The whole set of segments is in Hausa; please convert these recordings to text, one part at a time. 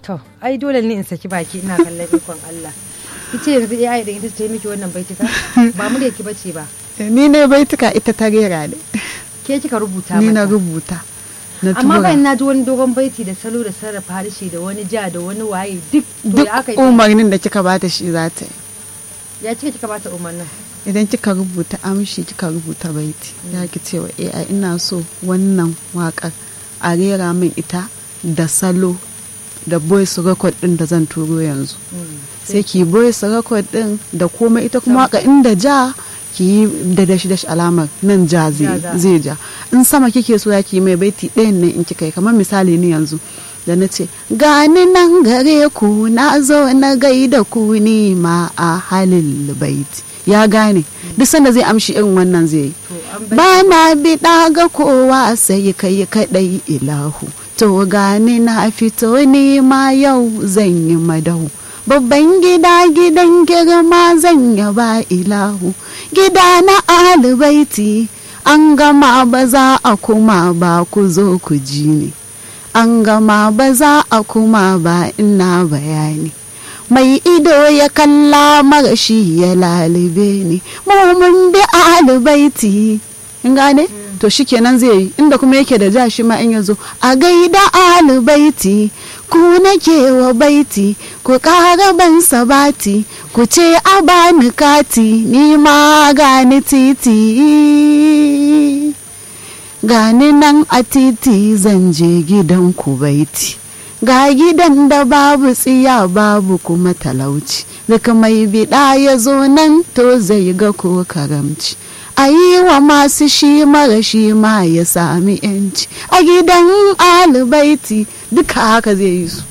to ai dole ne in saki baki ina kallon ikon Allah kice yanzu AI da ita ce miki wannan baitika ba mu da ki bace ba ni ne baituka ita ta rera ne ke kika rubuta ni na mata rubuta na amma tura bayan na ji wani dogon baiti da salo da sarrafa harshe da wani ja da wani waye duk to duk ya aka yi umarnin da kika bata shi za ta yi ya cika kika bata umarnin idan kika rubuta amshi kika rubuta baiti ya ki cewa AI ina so wannan wakar a rera min ita da salo da voice record din da zan turo yanzu sai ki voice record din da komai ita kuma waka inda ja ki yi da dashi dashi alamar nan ja zai Ja, za. zai ja in sama kike so ya ki yi mai baiti ɗayan nan in kika yi kamar misali ni yanzu da na ce gani nan gare ku na zo na gaida ku ni ma a halin baiti ya gane duk sanda zai amshi irin wannan zai yi to an bai ba na biɗa ga kowa sai kai kaɗai ilahu to gani na fito ni ma yau zan yi madahu babban gida gidan girma zan yaba ilahu gida na alibaiti an gama ba za a kuma ba ku zo ku ji ni an gama ba za a kuma ba ina bayani mai ido ya kalla marashi ya lalube ni mu mun bi alibaiti in gane to shikenan zai yi inda kuma yake da ja shi ma in yazo a gaida alibaiti ku nake wa baiti ku ƙara ban sabati ku ce a bani kati ni ma gani titi gani nan a titi zan je gidan ku baiti ga gidan da babu tsiya babu kuma talauci daga mai biɗa ya zo nan to zai ga ko karamci a yi wa masu shi mara shi ma ya sami yanci a gidan alibaiti duka haka zai yi su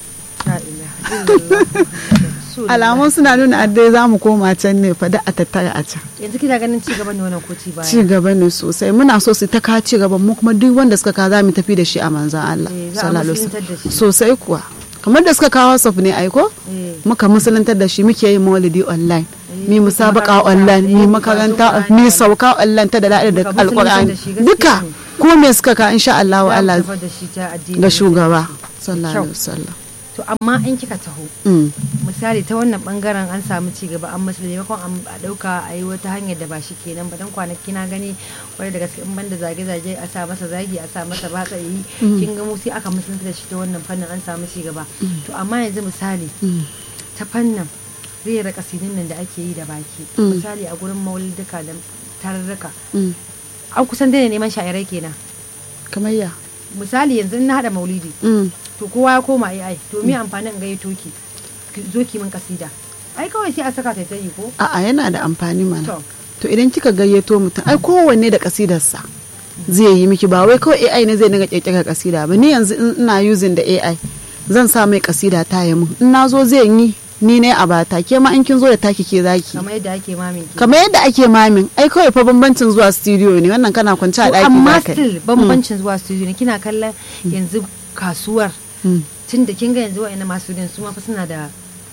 la ilaha illallah. alamun suna nuna addai za mu koma can ne fa da a tattara a can yanzu kina ganin ci gaba ne wannan ko ci baya ci gaba ne sosai muna so su ta ka ci gaba mu kuma duk wanda suka ka za mu tafi da shi a manzan Allah Eh, za a sallallahu alaihi musuluntar da shi. wasallam. sosai kuwa kamar da suka kawo saf ne aiko Eh. muka musuluntar da shi muke yin maulidi online Eh, mi musabaka makaranta, online eh, mi mu makaranta karatu mi Qur'ani. sauka online ta da da da Muka musuluntar alqur'ani da shi, gaskiya duka ne. ko me suka ka insha Allah wa Za mu Allah tafar da shi ta addini ga shugaba Kyau. sallallahu alaihi wasallam to amma in kika taho Mm. misali ta wannan bangaren an samu ci gaba an masu maimakon an- a dauka a yi wata hanyar da ba shi kenan ba dan kwanaki na gani wani daga cikin banda zage-zage a sa masa zagi a sa masa batsa yi kin ga mu sai aka musulunta da shi ta wannan fannin an samu ci gaba to amma yanzu misali Mm. ta fannin rera kasidin nan da ake yi da baki Mm. misali a gurin maulidika da tarurruka Mm. an kusan daina neman sha'irai kenan kamar ya misali yanzu in na hada maulidi Mm. to kowa ya koma AI to me amfanin gayyato ki ki zo ki min kasida ai kawai sai a saka ta tayi ko a'a yana da amfani mana to to idan kika gayyato mutum ai kowanne da kasidarsa zai yi miki ba wai kawai AI ne zai dinga kirkira kasida ba ni yanzu in ina using da AI zan sa mai kasida ta yi mun in na zo zai yi ni ne a bata ke ma in kin zo da taki ke zaki kamar yadda ake mamin ki kamar yadda ake mamin ai kawai fa bambancin zuwa studio ne wannan kana kwance a To, daki amma za ka yi. still bambancin zuwa studio ne kina kallon yanzu kasuwar Mm. tun da kin ga yanzu wa'annan masu studio su ma fa suna da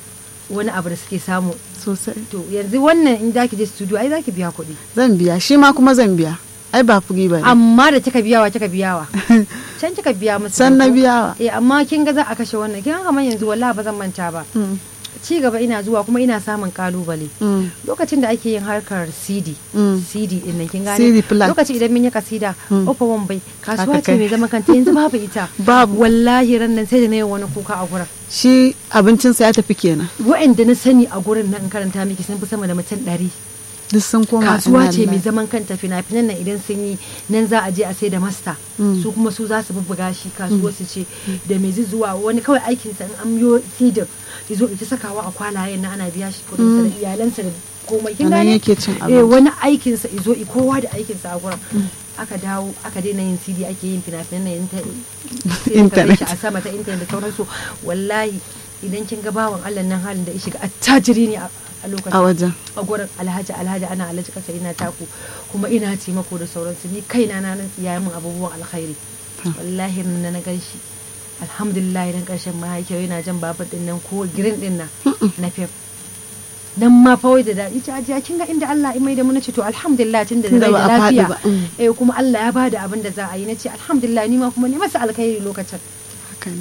wani abu da suke samu sosai to yanzu wannan in zaki je studio ai zaki biya kuɗi zan biya shi ma kuma zan biya ai ba furi ba ne amma da kika biyawa kika biyawa can kika biya musu Can na ko? biyawa. eh amma kin ga za a kashe wannan kin ga kamar yanzu wallahi ba zan manta ba Mm. ci gaba ina zuwa kuma ina samun kalubale Mm. lokacin da ake yin harkar CD Mm. CD din nan kin gane CD plat. lokacin idan mun yi kasida Mm. ofa wan bai kasuwa Haka ce kai. mai zaman kanta yanzu babu ita Babu. wallahi ran nan sai da na yi wani kuka a gurin shi abincinsa ya tafi kenan wa'anda na sani a gurin nan in karanta miki sun fi sama da mutum ɗari duk sun koma kasuwa ina ce mai lillahi. zaman kanta fina-finan nan idan sun yi nan za a je a sai da masta Mm. su kuma su za su bubbuga shi kasuwa su ce da mai zuwa wani kawai aikinsa in an yo sidin ya zo ita sakawa a kwalayen na ana biya shi kudinsa da iyalansa da komai kin A nan gane yake cin eh abinci. wani aikinsa izo i kowa da aikinsa a gurin aka dawo aka daina yin CD ake yin fina-finan na inta- sai ka Internet. gan shi a sama ta intanet da sauransu wallahi idan kin ga bawan Allah nan halin da ya shiga attajiri ne a a lokacin a wajen a gurin alhaji alhaji ana alhaji kasa ina taku kuma ina taimako da sauransu ni kaina na nan ya min abubuwan alkhairi wallahi na na gan shi alhamdulillah idan karshen mahaifiyar yana jan babur din nan ko girin din nan na fef nan ma fa wai da daɗi ta ajiya kin ga inda Allah ya mai da mu nace to alhamdulillah tun da Tunda rai ba da a faɗi lafiya ba, mm. eh kuma Allah ya bada abin da za a yi nace alhamdulillah ni ma kuma ne masa alkhairi lokacin haka ne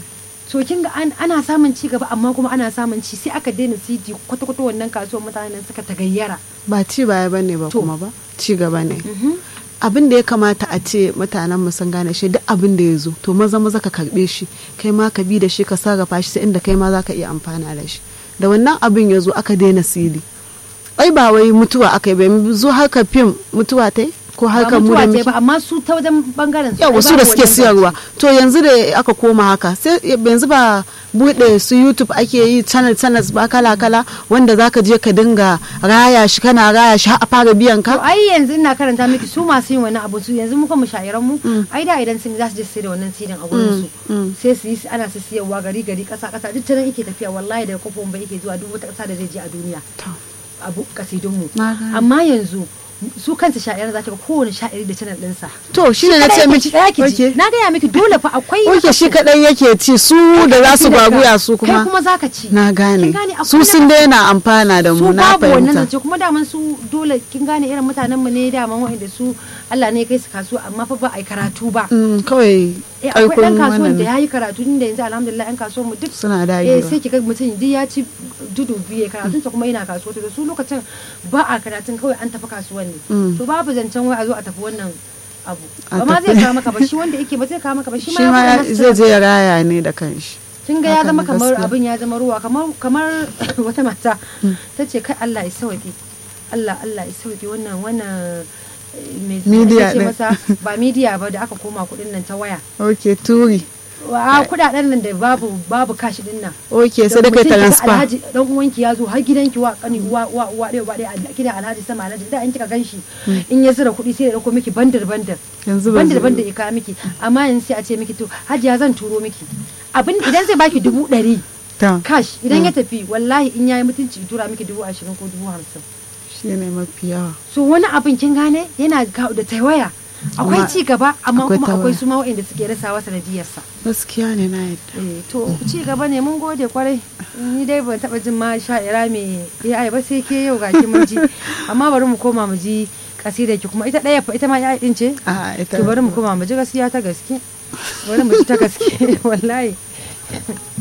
so kin ga an- ana samun ci gaba amma kuma ana samun ci sai aka daina CD kwata-kwata wannan kasuwar mutanen suka tagayyara ba ci baya bane ba To. kuma ba ci gaba ne abin da ya kamata a ce mutanen mu sun gane shi duk abin da ya zo to maza maza ka karbe shi kai ma ka bi da shi ka sarrafa shi sai inda kai ma za ka iya amfana da shi da wannan abin ya zo aka daina sili ai ba wai mutuwa aka yi ba zo haka fim mutuwa ta yi ko ba harkar mu mutuwa da ce muke ba amma su ta wajen bangaren su yawa ai su babu da suke wannan siyarwa zance. to yanzu da aka koma haka sai yanzu ba bude su youtube ake yi channel channels ba kala kala wanda zaka je ka dinga raya shi kana raya shi har a fara biyan to ka ai yanzu ina karanta miki su masu yin wani abu su yanzu muka mu sha'iran mu ai da idan sun za su je su sai da wannan sidin a gurin su sai su yi ana su siyarwa gari gari kasa kasa duk ta nan yake tafiya wallahi daga kofofin bai yake zuwa duk wata kasa da zai je a duniya abu kasidun mu Na gane. amma yanzu su kansu sha'iran za ta ga kowane sha'iri da channel ɗinsa to shine na ce miki ɗaya ki ji okay na gaya miki dole fa akwai oke shi kadai yake ci su da za su gwaguya su kai kuma kuma zaka ci na gane Kin gane, akwai su sun na- daina amfana da su mu na babu wannan fahimta zance kuma daman su dole kin gane irin mutanen mu ne daman wa'anda su Allah ne ya kai su kasuwa amma fa ba a yi karatu ba Mm, kawai eh akwai aikun dan kasuwan wannan da ya yi karatu inda yanzu alhamdulillah yan kasuwan mu duk Suna eh dagewa. sai ki ga mutum duk ya ci dudu biye karatun sa kuma yana kasuwa to da su lokacin ba a karatun kawai an tafi kasuwan ne to babu zancen wai a zo a tafi wannan abu A ba ma zai tafi. kawo maka ba shi wanda yake ba zai kawo maka ba shi shi ma ma ya ya- faɗa zai masa je ya raya ne da kanshi kin ga ya Haka zama ne, kamar gaskiya. abin ya zama ruwa kamar kamar wata mata ta ce kai Allah ya sauke Allah Allah ya sauke wannan wannan eh, me Media ake ce ɗin. masa ba media ba da aka koma kuɗin nan ta waya ok turi wa kuɗaɗen nan da babu babu kashi din nan ok sai da kai mutum ya ga transfer alhaji dan uwanki ya zo har gidanki wa kani wa wa wa ɗaya wa ɗaya a gidan alhaji sama alhaji da an kika ganshi in ya zura kuɗi sai ya dauko miki bandar bandar Yanzu ba bandar zai- bandar ya kawo miki amma yanzu sai a ce miki to hajiya zan turo miki abin idan zai baki dubu ɗari ta cash idan ya tafi wallahi in yayi mutunci tura miki dubu ashirin ko dubu hamsin shi ne mafi yawa so wani abin kin gane yana kawo da tawaya akwai Amma ci gaba amma akwai kuma tawaya. akwai su ma waɗanda suke rasawa sanadiyarsa gaskiya ne na yadda eh to ci gaba ne mun gode kwarai ni dai ban taba jin ma sha'ira mai AI ba sai ke yau ga ki mun ji amma bari mu koma mu ji kasidar ki kuma ita ɗaya fa ita ma AI din ce a ita to bari mu koma mu ji gaskiya ta gaske bari mu ji ta gaske wallahi